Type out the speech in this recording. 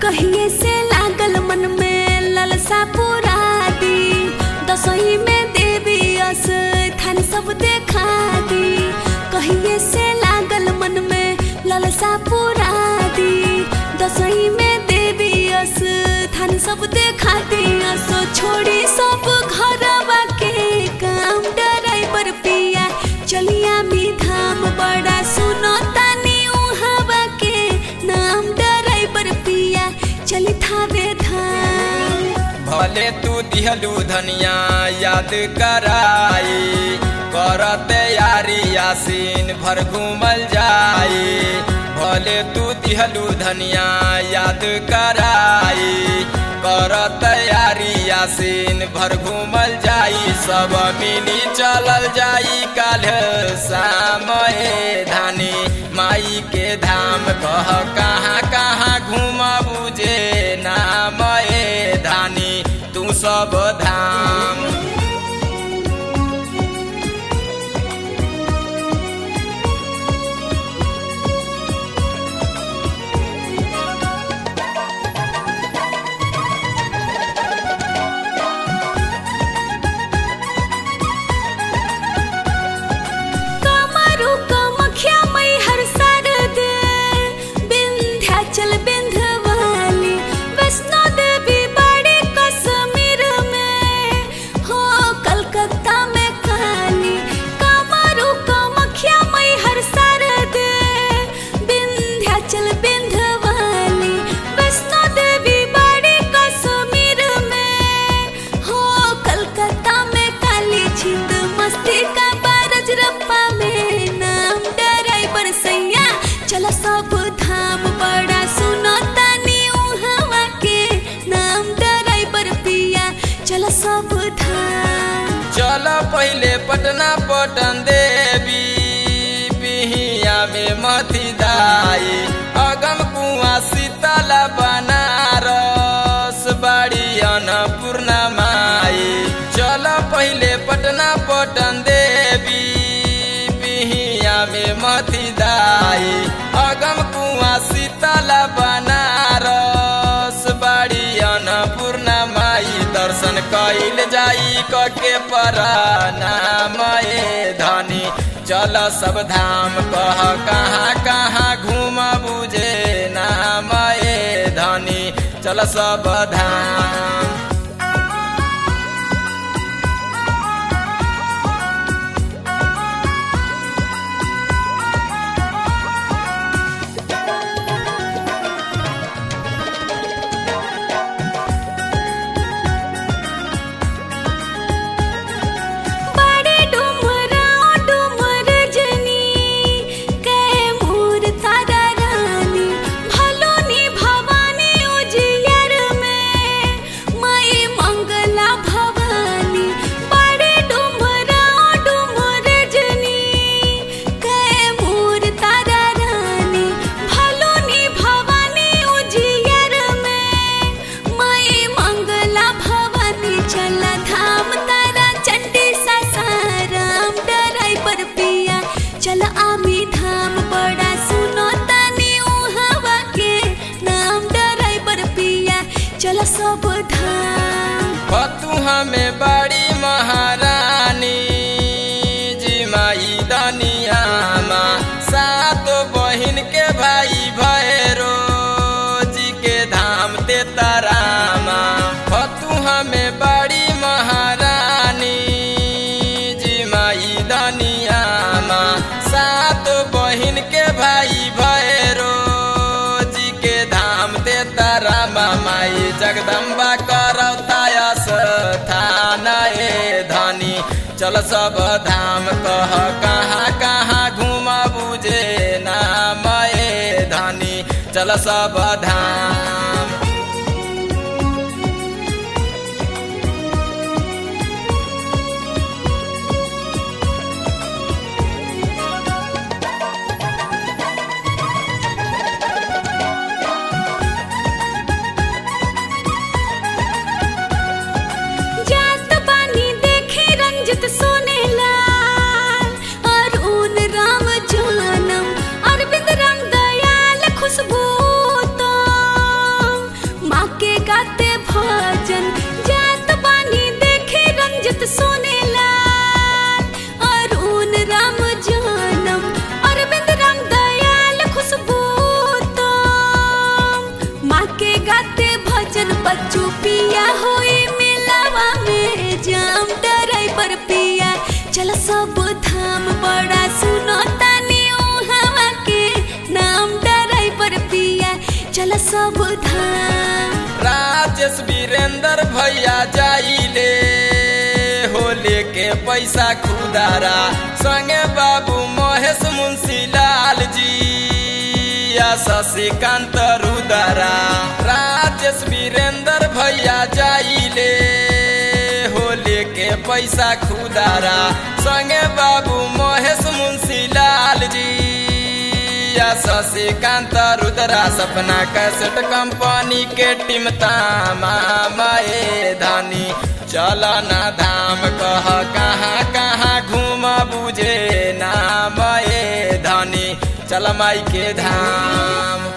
कहिए से लागल मन में ललसा पूरा दी दसई में देवी अस थान सब देखा दी कहिए से लागल मन में ललसा पूरा दी दसई में देवी अस थान सब देखा दी असो छोड़ी सब घरवा के काम ड्राइवर पिया चलिया मी धाम बड़ा सुनो तानी उहावा के नाम ड्राइवर पिया चली थावे धाम भले तू दिहलू धनिया याद कराई कर तैयारी यासीन भर घूमल जाई भले तू दिहलू धनिया याद कराई कर तैयारी यासीन भर घूमल जाई सब मिली चलल जाई काल सामए धानी माई के धाम कह कहाँ कहाँ घूम बुझे नाम ए धानी तू सब धाम कमरु कमख्या मई हर सरद विंध्याचल विंध्यवाली वैष्णो देवी बड़े कश्मीर में हो कलकत्ता में काली कमरु कमख्या मई हर सरद विंध्याचल विंध्यवाली वैष्णो देवी बड़े कश्मीर में हो कलकत्ता में काली छिंद मस्ती का बारज रप्पा में नाम ड्राइवर सैया चलो सब धाम बड़ा सुनो तानी उहावा के नाम ड्राइवर पिया चलो सब धाम चल पहले पटना पटन देवी पिहिया में मथी दाई अगम कुआ शीतला बनारस बाड़ी अन्नपूर्णा माई चल पहले पटना पटन देवी पिहिया में मथी दाई अगम कुआ शीतला बनारस बाड़ी अन्नपूर्णा माई दर्शन कैल जाई कके नाम ए धनी चल सब धाम कह कहाँ कहाँ घूम बुझे नाम ए धनी चल सब धाम बड़े डुमराओ डुमर जनी कै मोर तारा रानी भलोनी भवानी उजियर में माई मंगला भवानी बड़े डुमराओ डुमर जनी कै मोर तारा रानी भलोनी भवानी उजियर में माई मंगला भवानी चल धाम तारा चंडी सासाराम ड्राइवर पिया चल आमी धाम बड़ा सुनो तानी उहावा के नाम ड्राइवर पिया चल सब धाम तू हमें बड़ी महारानी जी माई दनिया माँ सात बहिन के भाई भैरो जी के धाम ते तारामा तू हमें बड़ी महारानी जी माई दनिया माँ सात बहिन के भाई भैरो जी के धाम ते तारामा माई जगदम्बा करतायस थान ए धनी चल सब धाम कह कहाँ कहाँ घूम बुझे नाम ए धनी चल सब धाम जात बानी देखे रंजित सोनेला अरुण राम जानम अरविंद राम दयाल खुशबू तो सब धाम राजेश वीरेंद्र भैया जाइले हो लेके पैसा खुदारा संगे बाबू महेश मुंशी लाल जी या शशिकांत रुदारा राजेश वीरेंद्र भैया जाइले हो लेके पैसा खुदारा संगे बाबू महेश मुंशी लाल जी या शशिकांत रुद्रा सपना कैसेट कंपनी के टीम तामा माए धानी चल ना धाम कह कहाँ कहाँ घूम बुझे ना माए धानी चल माई के धाम